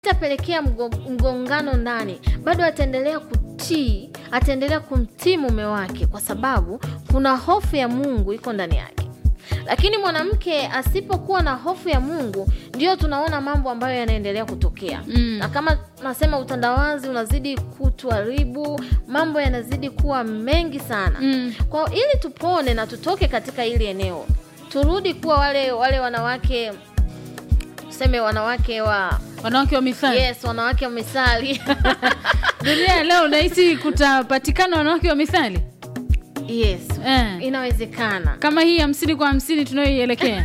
itapelekea mgo- mgongano ndani, bado ataendelea kutii, ataendelea kumtii mume wake, kwa sababu kuna hofu ya Mungu iko ndani yake. Lakini mwanamke asipokuwa na hofu ya Mungu, ndio tunaona mambo ambayo yanaendelea kutokea Mm. na kama nasema utandawazi unazidi kutuharibu, mambo yanazidi kuwa mengi sana Mm. kwa hiyo ili tupone na tutoke katika hili eneo, turudi kuwa wale wale wanawake tuseme wanawake wa wanawake wa mithali yes, wanawake wa misali dunia ya leo unahisi kutapatikana wanawake wa mithali yes, eh. inawezekana kama hii hamsini kwa hamsini tunayoielekea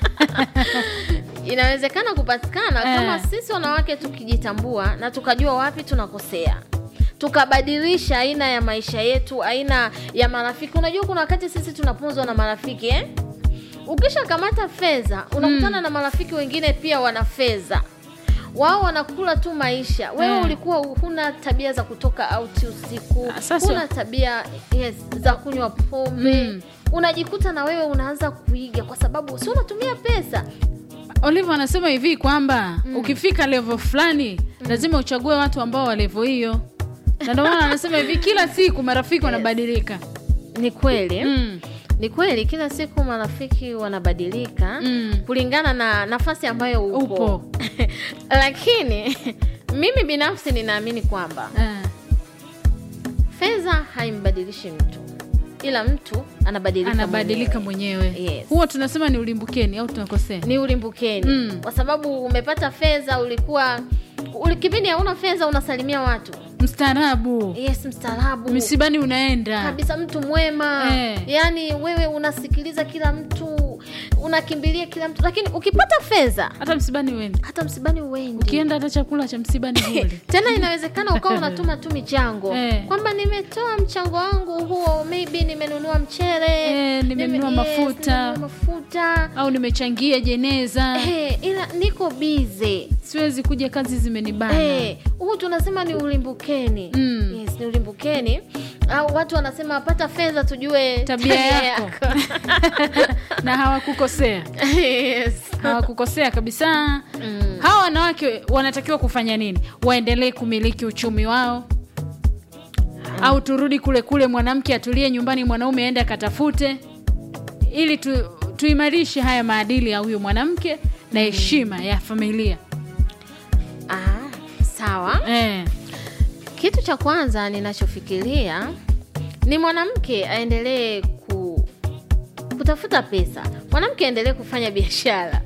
inawezekana kupatikana Eh. kama sisi wanawake tukijitambua na tukajua wapi tunakosea tukabadilisha aina ya maisha yetu aina ya marafiki unajua kuna wakati sisi tunapunzwa na marafiki eh? ukisha kamata fedha unakutana na marafiki wengine pia wana fedha wao wanakula tu maisha wewe Eh. ulikuwa huna tabia za kutoka auti usiku Ah, sasa- huna tabia yes, za kunywa pombe Mm. unajikuta na wewe unaanza kuiga kwa sababu si unatumia pesa Olive anasema hivi kwamba ukifika level fulani lazima uchague watu ambao wa level hiyo, na ndio maana anasema hivi kila siku marafiki wanabadilika. ni kweli Mm. ni kweli kila siku marafiki wanabadilika Mm. kulingana na nafasi ambayo upo, Upo. lakini mimi binafsi ninaamini kwamba Eh. fedha haimbadilishi mtu ila mtu anabadilika Anabadilika mwenyewe. mwenyewe. Yes. Huwa tunasema ni ulimbukeni au tunakosea? ni ulimbukeni Mm. kwa sababu umepata fedha ulikuwa uli- kipindi hauna fedha unasalimia watu Mstaarabu, yes mstaarabu misibani unaenda. kabisa mtu mwema Eh. yaani wewe unasikiliza kila mtu unakimbilia kila mtu lakini ukipata fedha Hata msibani uende. hata msibani uendi Ukienda hata chakula cha msibani hule. tena inawezekana ukawa unatuma tu michango Eh. kwamba nimetoa mchango wangu huo maybe nimenunua mchele Eh, nimenunua nime- mafuta. nimenunua mafuta au nimechangia jeneza, Eh, ila niko bize siwezi kuja, kazi zimenibana. Eh, huu tunasema ni ulimbukeni Mm. yes, ni ulimbukeni au watu wanasema pata fedha tujue Tabia yako. na hawakukosea, yes. hawakukosea kabisa. mm. Hawa wanawake wanatakiwa kufanya nini? Waendelee kumiliki uchumi wao au turudi kule kule, mwanamke atulie nyumbani, mwanaume aende akatafute, ili tu, tuimarishe haya maadili ya huyo mwanamke na heshima ya familia ah, sawa eh. kitu cha kwanza ninachofikiria ni mwanamke aendelee ku kutafuta pesa mwanamke aendelee kufanya biashara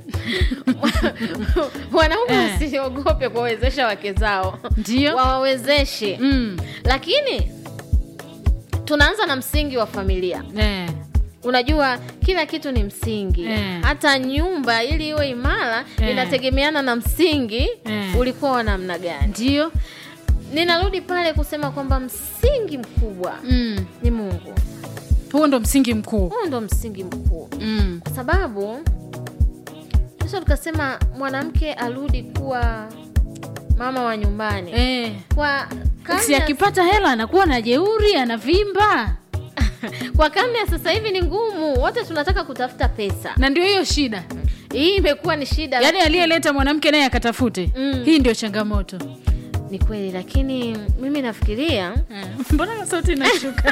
wanaume Eh. wasiogope kuwawezesha wake zao Ndio wawawezeshe mm. lakini tunaanza na msingi wa familia eh. unajua kila kitu ni msingi Eh. hata nyumba ili iwe imara Eh. inategemeana na msingi Eh. ulikuwa wa namna gani Ndio ninarudi pale kusema kwamba msingi mkubwa mm. ni mungu huo ndo msingi mkuu huo ndo msingi mkuu mm. kwa sababu sasa tukasema mwanamke arudi kuwa mama wa nyumbani eh. kwa karne si ya- akipata hela anakuwa na jeuri anavimba kwa karne ya sasa hivi ni ngumu wote tunataka kutafuta pesa na ndio hiyo shida hii imekuwa ni shida yaani aliyeleta mwanamke naye akatafute Mm. hii ndio changamoto ni kweli lakini mimi nafikiria Eh, mbona sauti inashuka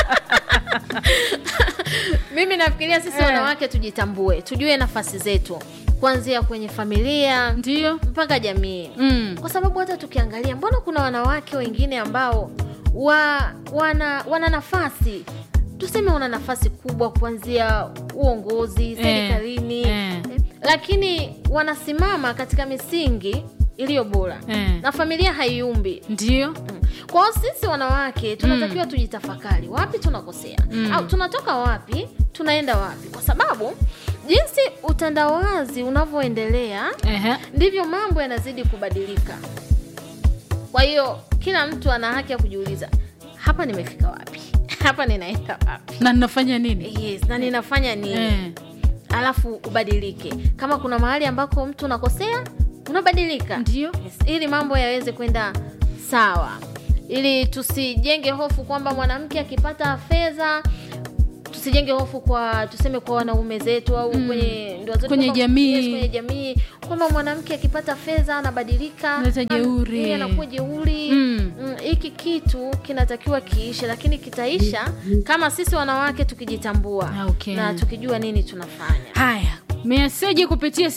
mimi nafikiria sisi Eh. wanawake tujitambue tujue nafasi zetu kuanzia kwenye familia ndio mpaka jamii mm. kwa sababu hata tukiangalia mbona kuna wanawake wengine ambao wa, wana, wana nafasi tuseme wana nafasi kubwa kuanzia uongozi serikalini eh. eh, lakini wanasimama katika misingi iliyo bora Eh. na familia haiumbi ndio kwa hiyo sisi wanawake tunatakiwa tujitafakari wapi tunakosea Mm. au tunatoka wapi tunaenda wapi kwa sababu jinsi utandawazi unavyoendelea Ehe. ndivyo mambo yanazidi kubadilika kwa hiyo kila mtu ana haki ya kujiuliza hapa nimefika wapi hapa ninaenda wapi na ninafanya nini yes na ninafanya nini eh. alafu ubadilike kama kuna mahali ambako mtu unakosea unabadilika ndio yes, ili mambo yaweze kwenda sawa ili tusijenge hofu kwamba mwanamke akipata fedha tusijenge hofu kwa tuseme kwa wanaume zetu au kwenye ndoa zetu Kwenye kwamba- jamii. yes, kwenye jamii kwamba mwanamke akipata fedha anabadilika Analeta an- jeuri. yeye anakuwa jeuri Mm. Mm, hiki kitu kinatakiwa kiishe lakini kitaisha kama sisi wanawake tukijitambua Ah, okay. na tukijua nini tunafanya haya meseji kupitia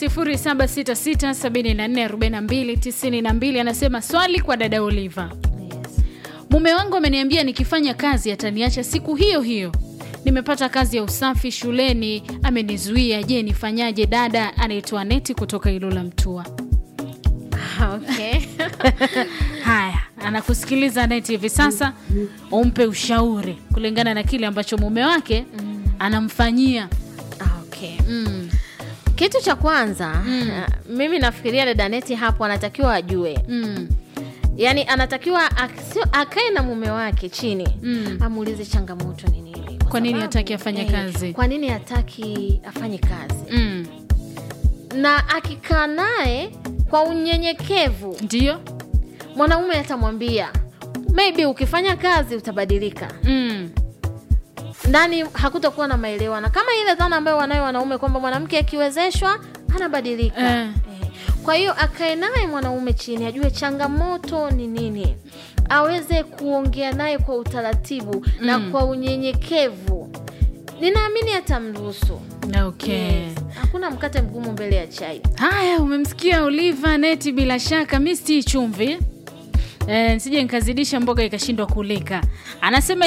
0766744292 anasema swali kwa dada oliva yes. mume wangu ameniambia nikifanya kazi ataniacha siku hiyo hiyo nimepata kazi ya usafi shuleni amenizuia je nifanyaje dada anaitwa neti kutoka ilula mtua okay. haya anakusikiliza neti hivi sasa umpe ushauri kulingana na kile ambacho mume wake anamfanyia okay. mm. kitu cha kwanza Mm. uh, mimi nafikiria dada neti hapo anatakiwa ajue Mm. yaani anatakiwa ak- sio- akae na mume wake chini Mm. amuulize changamoto ni nini Kwa nini hataki afanye kazi? kwa nini hataki afanye kazi Mm. na akikaa naye kwa unyenyekevu ndio mwanaume atamwambia maybe ukifanya kazi utabadilika mm. ndani hakutakuwa na maelewano kama ile dhana ambayo wanayo wanaume kwamba mwanamke akiwezeshwa anabadilika Eh. Eh. kwa hiyo akae naye mwanaume chini ajue changamoto ni nini aweze kuongea naye kwa utaratibu na Mm. kwa unyenyekevu ninaamini atamruhusu okay Yes. hakuna mkate mgumu mbele ya chai haya umemsikia oliva neti bila shaka mi stii chumvi e, sije nikazidisha mboga ikashindwa kulika anasema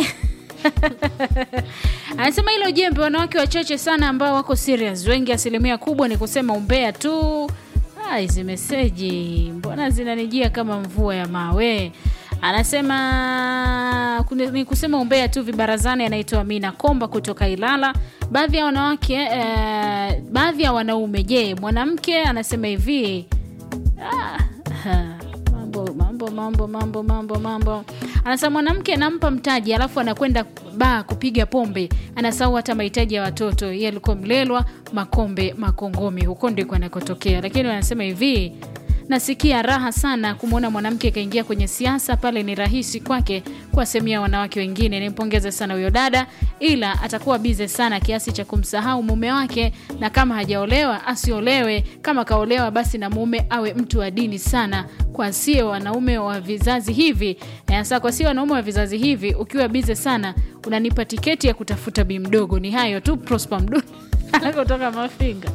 anasema hilo jembe wanawake wachache sana ambao wako serious wengi asilimia kubwa ni kusema umbea tu Ah, hizi meseji mbona zinanijia kama mvua ya mawe anasema kune- ni kusema umbea tu vibarazani anaitwa amina komba kutoka ilala baadhi ya wanawake eh, baadhi ya wanaume je mwanamke anasema hivi ah, ha, mambo mambo mambo mambo mambo mambo anasema mwanamke anampa mtaji alafu anakwenda baa kupiga pombe anasahau hata mahitaji ya watoto yeye alikuwa mlelwa makombe makongomi huko ndiko anakotokea lakini wanasema hivi nasikia raha sana kumwona mwanamke akaingia kwenye siasa pale ni rahisi kwake kuwasemia wanawake wengine nimpongeze sana huyo dada ila atakuwa bize sana kiasi cha kumsahau mume wake na kama hajaolewa asiolewe kama kaolewa basi na mume awe mtu wa dini sana kwa sio wanaume wa vizazi hivi hasa kwa sio wanaume wa vizazi hivi ukiwa bize sana unanipa tiketi ya kutafuta bi mdogo ni hayo tu prosper mdu kutoka mafinga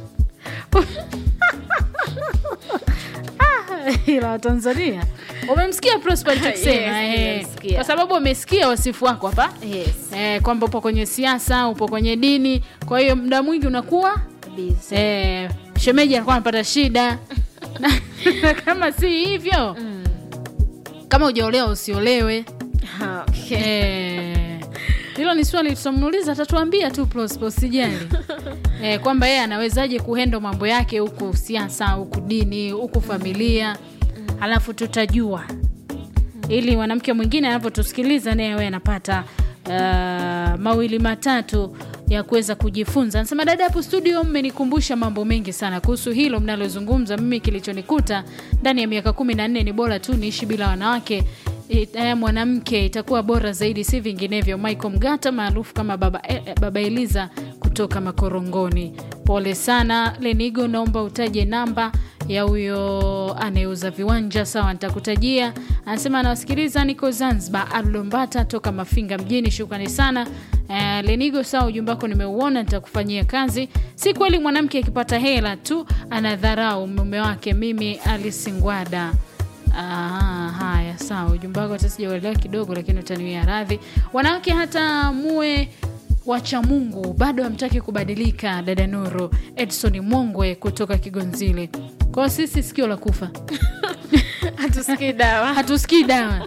ila watanzania umemsikia prosper alichokisema Yes, eh, nimemsikia. kwa sababu umesikia wasifu wako hapa yes. eh, kwamba upo kwenye siasa upo kwenye dini kwa hiyo muda mwingi unakuwa Busy. eh, shemeji alikuwa anapata shida na, na kama si hivyo Mm. kama ujaolewa usiolewe Ha, okay. Eh, hilo ni swali tutamuuliza atatuambia tu prosper usijali eh, kwamba yeye anawezaje kuhendo mambo yake huku siasa huku dini huku familia alafu tutajua ili mwanamke mwingine anapotusikiliza naye awe anapata uh, mawili matatu ya kuweza kujifunza anasema dada hapo studio mmenikumbusha mambo mengi sana kuhusu hilo mnalozungumza mimi kilichonikuta ndani ya miaka kumi na nne ni bora tu niishi bila wanawake I- eh, mwanamke itakuwa bora zaidi si vinginevyo michael mgata maarufu kama baba, eh, eh, baba eliza kutoka makorongoni pole sana lenigo naomba utaje namba ya huyo anayeuza viwanja sawa nitakutajia anasema anawasikiliza niko zanzibar alulombata toka mafinga mjini shukrani sana Uh, lenigo sawa ujumbe wako nimeuona nitakufanyia kazi si kweli mwanamke akipata hela tu anadharau mume wake mimi alisingwada Ah, haya sawa ujumbe wako hata sijauelewa kidogo lakini utaniwia radhi wanawake hata muwe wacha mungu bado hamtaki kubadilika dada nuru edson mongwe kutoka kigonzile kwao sisi sikio la kufa hatusikii dawa hatusikii dawa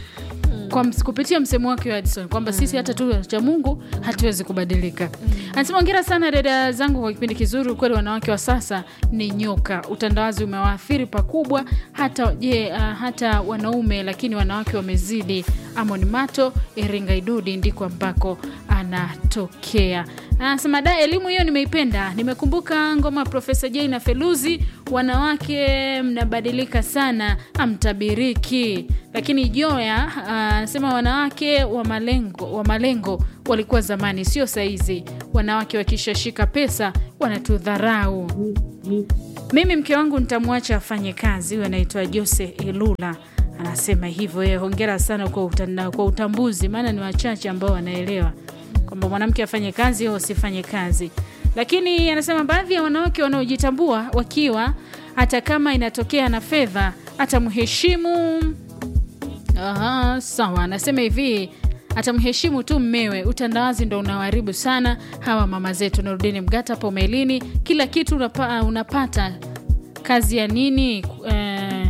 kwa ms- kupitia msemo wake wa Edison kwamba sisi hata tu cha Mungu hatuwezi kubadilika. Anasema ongera sana dada zangu kwa kipindi kizuri. Ukweli wanawake wa sasa ni nyoka, utandawazi umewaathiri pakubwa, hata je, uh, hata wanaume, lakini wanawake wamezidi. Amon Mato, Iringa Idudi ndiko ambako anatokea. Anasema da, elimu hiyo nimeipenda. Nimekumbuka ngoma ya Profesa J na Feluzi, wanawake mnabadilika sana, amtabiriki lakini joya ah, anasema wanawake wa malengo wa malengo walikuwa zamani sio saizi wanawake wakishashika pesa wanatudharau mimi mke wangu nitamwacha afanye kazi huyo anaitwa jose elula anasema hivyo yeye hongera sana kwa, utanda, kwa utambuzi maana ni wachache ambao wanaelewa kwamba mwanamke afanye kazi au asifanye kazi lakini anasema baadhi ya wanawake wanaojitambua wakiwa hata kama inatokea na fedha atamheshimu Aha, sawa anasema hivi atamheshimu tu mmewe utandawazi ndo unawaharibu sana hawa mama zetu narudini mgata hapo melini kila kitu unapa, unapata kazi ya nini eh,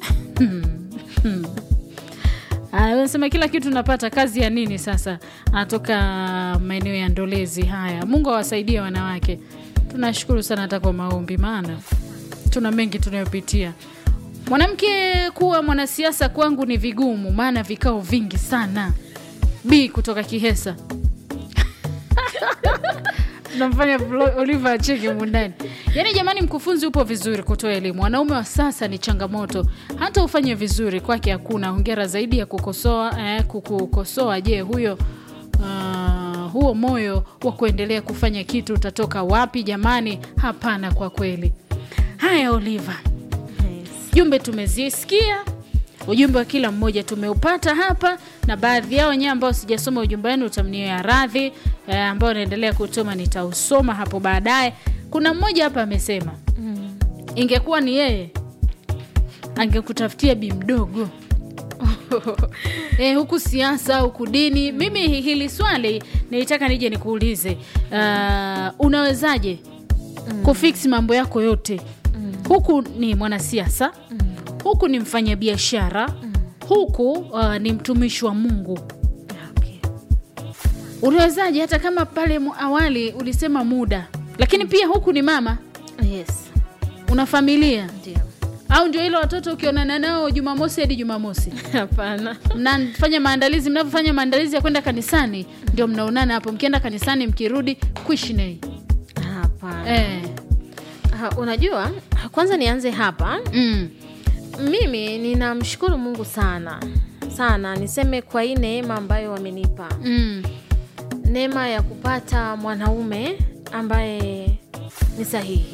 anasema kila kitu unapata kazi ya nini sasa anatoka maeneo ya ndolezi haya mungu awasaidie wanawake tunashukuru sana hata kwa maombi maana tuna mengi tunayopitia mwanamke kuwa mwanasiasa kwangu ni vigumu maana vikao vingi sana b kutoka kihesa tunamfanya Flo- oliver acheke mundani yaani jamani mkufunzi upo vizuri kutoa elimu wanaume wa sasa ni changamoto hata ufanye vizuri kwake hakuna hongera zaidi ya kukosoa eh, kukukosoa je huyo uh, huo moyo wa kuendelea kufanya kitu utatoka wapi jamani hapana kwa kweli haya oliver jumbe tumezisikia ujumbe wa kila mmoja tumeupata hapa na baadhi yao wenyewe ambao sijasoma ujumbe wenu utamnia radhi eh, ambao naendelea kutuma nitausoma hapo baadaye kuna mmoja hapa amesema ingekuwa ni yeye angekutafutia bi mdogo eh, huku siasa huku dini mimi hi- hili swali nilitaka nije nikuulize uh, unawezaje kufiksi mambo yako yote huku ni mwanasiasa huku ni mfanyabiashara huku uh, ni mtumishi wa mungu Okay. unawezaje hata kama pale mu- awali ulisema muda lakini pia huku ni mama Yes, una familia ndio. au ndio ile watoto ukionana nao jumamosi hadi jumamosi Hapana. mnafanya maandalizi mnavyofanya maandalizi ya kwenda kanisani ndio mnaonana hapo mkienda kanisani mkirudi kuishinei Hapana. eh. Ha, unajua kwanza nianze hapa mm. mimi ninamshukuru mungu sana sana niseme kwa hii neema ambayo wamenipa Mm. neema ya kupata mwanaume ambaye ni sahihi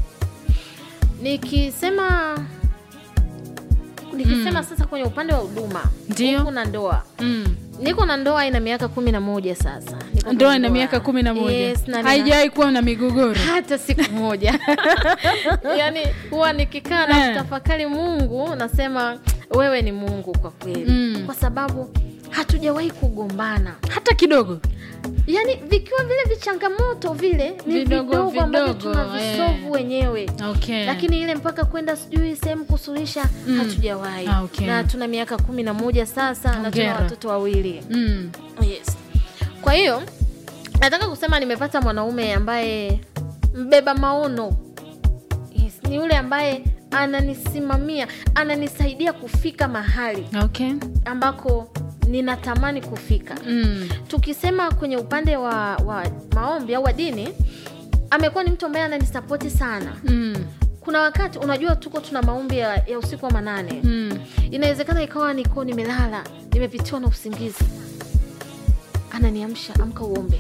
nikisema nikisema sasa kwenye upande wa huduma Ndio. huku na ndoa Mm. niko na ndoa ina miaka kumi na moja sasa Niko na ndoa ina miaka kumi na moja Yes, na nina- haijawahi kuwa na migogoro hata siku moja yaani huwa nikikaa na Eh. kutafakari mungu nasema wewe ni mungu kwa kweli Mm. kwa sababu hatujawahi kugombana hata kidogo yaani vikiwa vile vichangamoto vile ni Vidogo, vidogo, ambavyo vidogo, tunavisovu eh. wenyewe okay. lakini ile mpaka kwenda sijui sehemu kusuluhisha Mm. hatujawahi Ah, okay. na tuna miaka kumi na moja sasa na tuna Hongera. watoto wawili mm. yes kwa hiyo nataka kusema nimepata mwanaume ambaye mbeba maono yes, ni yule ambaye ananisimamia ananisaidia kufika mahali okay. ambako ninatamani kufika mm. tukisema kwenye upande wa, wa maombi au wa dini amekuwa ni mtu ambaye ananisapoti sana Mm. kuna wakati unajua tuko tuna maombi ya, ya usiku wa manane Mm. inawezekana ikawa niko nimelala nimepitiwa na usingizi ananiamsha amka uombe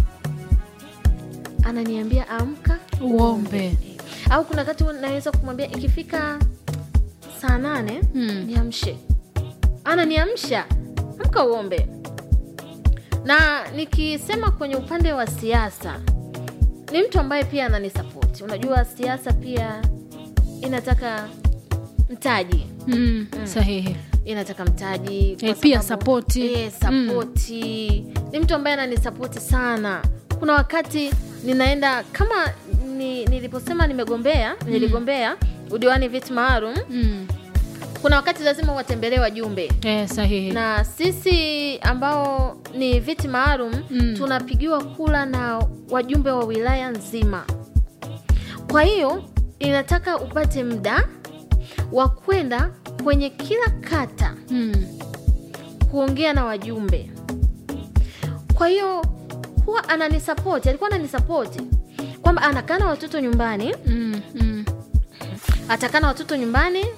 ananiambia amka uombe au kuna wakati naweza kumwambia ikifika saa nane Mm. niamshe ananiamsha amka uombe na nikisema kwenye upande wa siasa ni mtu ambaye pia ananisapoti unajua siasa pia inataka mtaji mm. sahihi inataka mtaji kwa Eh, pia sababu- sapoti. eh, sapoti ni mtu ambaye ananisapoti sana kuna wakati ninaenda kama ni, niliposema nimegombea niligombea udiwani viti maalum mm. kuna wakati lazima watembelee wajumbe eh, sahihi na sisi ambao ni viti maalum Mm. tunapigiwa kula na wajumbe wa wilaya nzima kwa hiyo inataka upate muda wa kwenda kwenye kila kata mm. kuongea na wajumbe kwa hiyo huwa ananisapoti alikuwa ananisapoti kwamba anakaa na watoto nyumbani Mm. Mm. atakaa na watoto nyumbani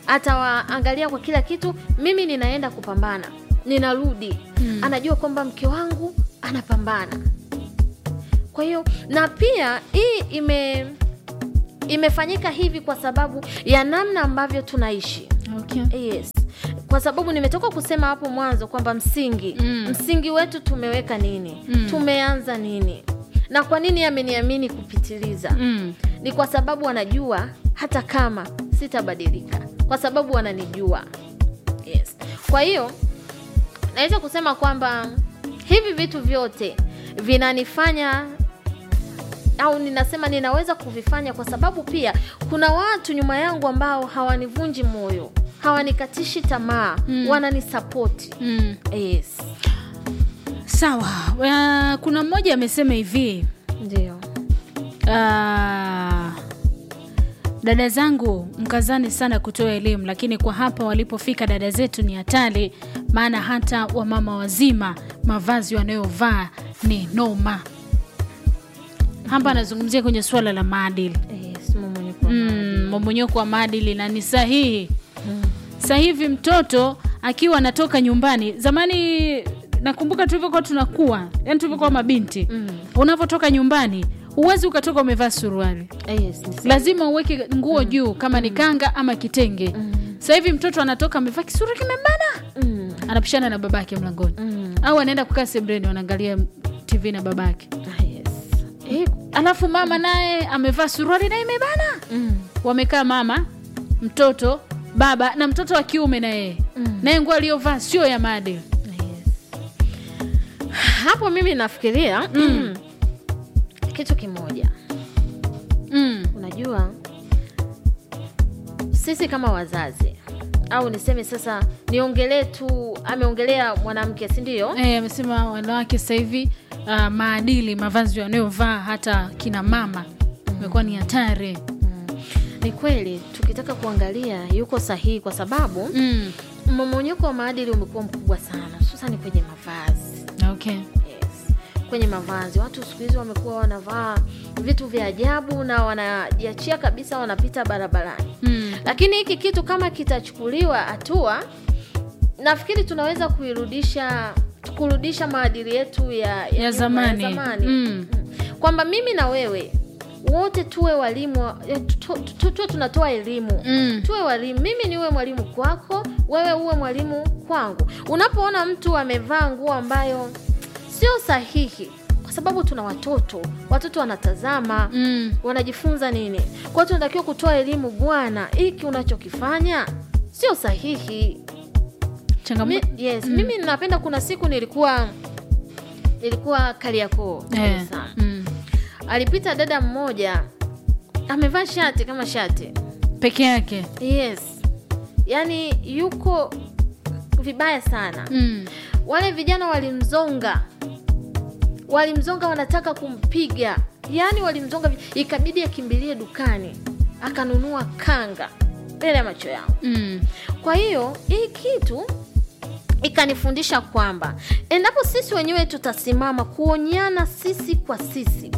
atawaangalia kwa kila kitu mimi ninaenda kupambana ninarudi Mm. anajua kwamba mke wangu anapambana kwa hiyo na pia hii ime imefanyika hivi kwa sababu ya namna ambavyo tunaishi okay. yes kwa sababu nimetoka kusema hapo mwanzo kwamba msingi Mm. msingi wetu tumeweka nini Mm. tumeanza nini na kwa nini ameniamini kupitiliza mm. ni kwa sababu wanajua hata kama sitabadilika kwa sababu wananijua yes. kwa hiyo naweza kusema kwamba hivi vitu vyote vinanifanya au ninasema ninaweza kuvifanya kwa sababu pia kuna watu nyuma yangu ambao hawanivunji moyo hawanikatishi tamaa Mm. wananisapoti Mm. yes sawa uh, kuna mmoja amesema hivi ndio Ah, dada zangu mkazani sana kutoa elimu lakini kwa hapa walipofika dada zetu ni hatari maana hata wamama wazima mavazi wanayovaa ni noma hapa anazungumzia kwenye suala la maadili yes, mmomonyoko wa mm, mmomonyoko wa maadili na ni sahihi Mm. sasa hivi mtoto akiwa anatoka nyumbani zamani nakumbuka tulivyokuwa tunakuwa yani tulivyokuwa mabinti Mm. unavyotoka nyumbani huwezi ukatoka umevaa suruali yes, ni sawa. lazima uweke nguo juu kama ni kanga ama kitenge Mm. sasa hivi mtoto anatoka amevaa kisura kimebana Mm. anapishana na babake mlangoni Mm. au anaenda kukaa sebreni wanaangalia tv na babake Ah, yes. Eh, alafu mama naye amevaa suruali naye imebana mm. wamekaa mama mtoto baba na mtoto wa kiume na yeye Mm. naye nguo aliyovaa sio ya maadili Yes. hapo mimi nafikiria Mm. kitu kimoja mm. unajua sisi kama wazazi au niseme sasa niongelee tu ameongelea mwanamke si ndio Eh, amesema wanawake sasa hivi uh, maadili mavazi wanayovaa hata kina mama imekuwa ni hatari mm. ni kweli tukitaka kuangalia yuko sahihi kwa sababu mm. mmomonyoko wa maadili umekuwa mkubwa sana hususani kwenye mavazi okay. yes. kwenye mavazi watu siku hizi wamekuwa wanavaa vitu vya ajabu na wanajiachia kabisa wanapita barabarani mm. lakini hiki kitu kama kitachukuliwa hatua nafikiri tunaweza kuirudisha kurudisha maadili yetu ya, ya, Ya nyuma, zamani. ya zamani. Mm. Mm. kwamba mimi na wewe wote tuwe walimu wa- eh, tu- tu- tu- tuwe tunatoa elimu Mm. tuwe walimu mimi niwe mwalimu kwako wewe uwe mwalimu kwangu unapoona mtu amevaa nguo ambayo sio sahihi kwa sababu tuna watoto watoto wanatazama Mm. wanajifunza nini kwa hiyo tunatakiwa kutoa elimu bwana hiki unachokifanya sio sahihi Mi, changamoto yes mimi napenda kuna siku nilikuwa nilikuwa kariakoo Dar eh. es Salaam. mm. alipita dada mmoja amevaa shati kama shati peke yake yes yaani yuko vibaya sana mm. wale vijana walimzonga walimzonga wanataka kumpiga yaani walimzonga vi- ikabidi akimbilie dukani akanunua kanga mbele ya macho yangu Mm. kwa hiyo hii kitu ikanifundisha kwamba endapo sisi wenyewe tutasimama kuonyana sisi kwa sisi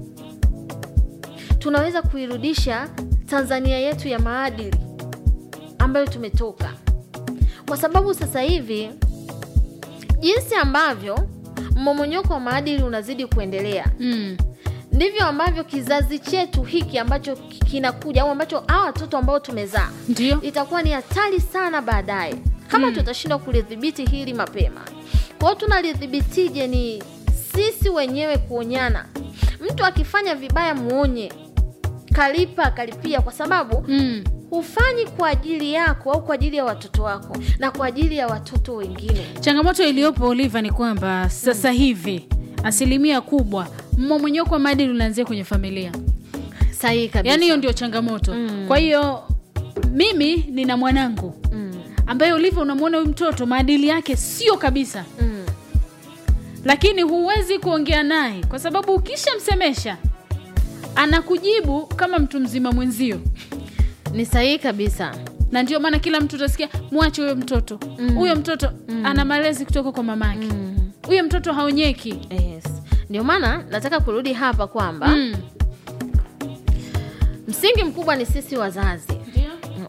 tunaweza kuirudisha tanzania yetu ya maadili ambayo tumetoka kwa sababu sasa hivi jinsi ambavyo mmomonyoko wa maadili unazidi kuendelea Mm. ndivyo ambavyo kizazi chetu hiki ambacho kinakuja au ambacho hawa watoto ambao tumezaa ndio itakuwa ni hatari sana baadaye kama Mm. tutashindwa kulidhibiti hili mapema kwa hiyo tunalidhibitije ni sisi wenyewe kuonyana mtu akifanya vibaya muonye kalipa kalipia kwa sababu mm. hufanyi kwa ajili yako au kwa ajili ya watoto wako na kwa ajili ya watoto wengine changamoto iliyopo oliva ni kwamba sasa hivi asilimia kubwa mmomonyoko wa maadili unaanzia kwenye familia sahihi kabisa yaani hiyo ndio changamoto Mm. kwa hiyo mimi nina mwanangu mm. ambaye ulivyo unamwona huyu mtoto maadili yake sio kabisa Mm. lakini huwezi kuongea naye kwa sababu ukishamsemesha anakujibu kama mtu mzima mwenzio ni sahihi kabisa na ndio maana kila mtu utasikia mwache huyo mtoto Mm. huyo mtoto ana malezi kutoka kwa mamake mm. huyo mtoto haonyeki yes ndio maana nataka kurudi hapa kwamba mm. msingi mkubwa ni sisi wazazi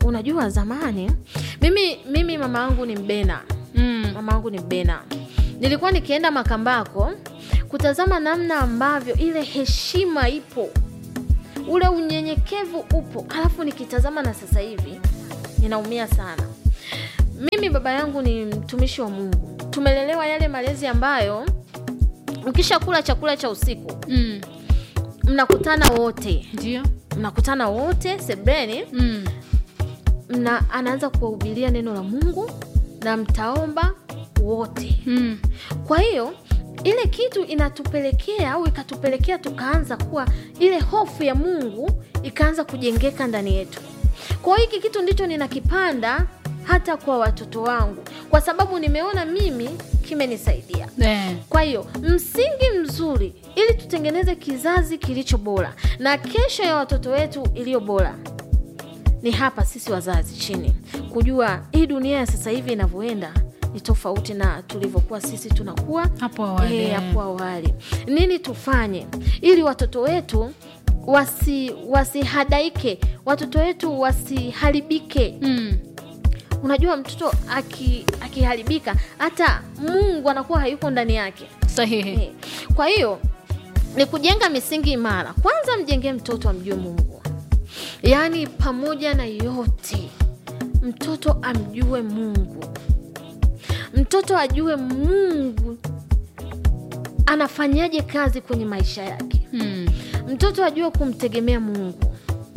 unajua zamani mimi mimi mama yangu ni mbena mm. mama yangu ni mbena nilikuwa nikienda makambako kutazama namna ambavyo ile heshima ipo ule unyenyekevu upo alafu nikitazama na sasa hivi ninaumia sana mimi baba yangu ni mtumishi wa mungu tumelelewa yale malezi ambayo ukishakula chakula cha usiku Mm. mnakutana wote ndio mnakutana wote sebreni mm. mna anaanza kuwahubiria neno la mungu na mtaomba wote mm. kwa hiyo ile kitu inatupelekea au ikatupelekea tukaanza kuwa ile hofu ya mungu ikaanza kujengeka ndani yetu kwa hiyo hiki kitu ndicho ninakipanda hata kwa watoto wangu kwa sababu nimeona mimi kimenisaidia eh. kwa hiyo msingi mzuri ili tutengeneze kizazi kilicho bora na kesho ya watoto wetu iliyo bora ni hapa sisi wazazi chini kujua hii dunia ya sasa hivi inavyoenda ni tofauti na tulivyokuwa sisi tunakuwa hapo awali Eh, eh. hapo awali nini tufanye ili watoto wetu wasi wasihadaike watoto wetu wasiharibike mm. unajua mtoto aki- akiharibika hata mungu anakuwa hayuko ndani yake sahihi Eh, kwa hiyo ni kujenga misingi imara kwanza mjengee mtoto amjue mungu yaani pamoja na yote mtoto amjue mungu mtoto ajue mungu anafanyaje kazi kwenye maisha yake mm. mtoto ajue kumtegemea mungu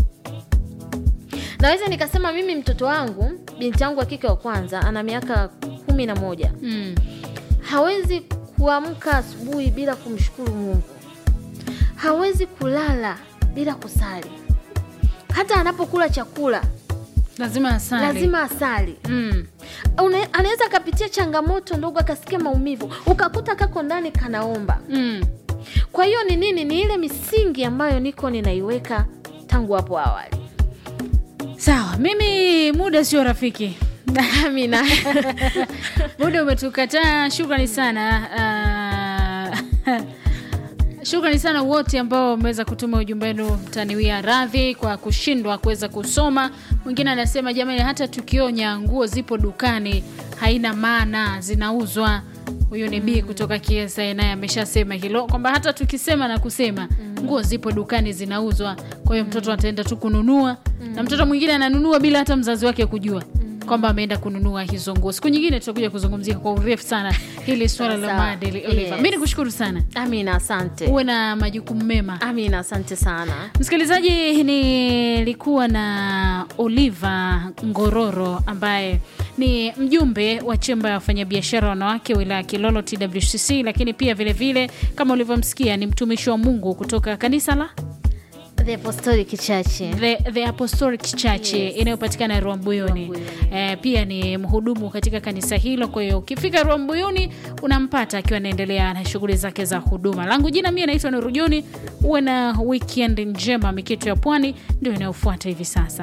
naweza nikasema mimi mtoto wangu binti yangu wa kike wa kwanza ana miaka kumi na moja Mm. hawezi kuamka asubuhi bila kumshukuru mungu hawezi kulala bila kusali hata anapokula chakula lazima asali lazima asali mm. Una- anaweza akapitia changamoto ndogo akasikia maumivu ukakuta kako ndani kanaomba Mm. kwa hiyo ni nini ni ile misingi ambayo niko ninaiweka tangu hapo awali sawa mimi muda sio rafiki amina muda umetukataa shukrani sana uh, shukrani sana wote ambao wameweza kutuma ujumbe wenu mtaniwia radhi kwa kushindwa kuweza kusoma mwingine anasema jamani hata tukionya nguo zipo dukani haina maana zinauzwa huyu ni b kutoka kiesa naye ameshasema hilo kwamba hata tukisema na kusema nguo zipo dukani zinauzwa kwa hiyo mtoto ataenda tu kununua na mtoto mwingine ananunua bila hata mzazi wake kujua kwamba ameenda kununua hizo nguo siku nyingine tutakuja kuzungumzia kwa urefu sana hili swala la Sawa. maadili Oliver. Yes. mi nikushukuru sana amina asante uwe na majukumu mema amina asante sana msikilizaji nilikuwa na oliva ngororo ambaye ni mjumbe wa chemba ya wafanyabiashara wanawake wilaya ya kilolo twcc lakini pia vile vile kama ulivyomsikia ni mtumishi wa mungu kutoka kanisa la the apostolic church the, the apostolic church Yes. inayopatikana rwambuyuni Rwambuyuni. eh, pia ni mhudumu katika kanisa hilo kwa hiyo ukifika rwambuyuni unampata akiwa anaendelea na shughuli zake za huduma langu jina mie naitwa nurujuni uwe na weekend njema miketo ya pwani ndio inayofuata hivi sasa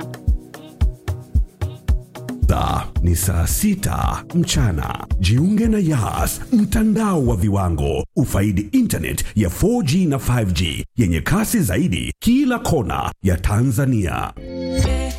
Saa ni saa sita mchana. Jiunge na Yas, mtandao wa viwango. Ufaidi internet ya 4G na 5G yenye kasi zaidi kila kona ya Tanzania.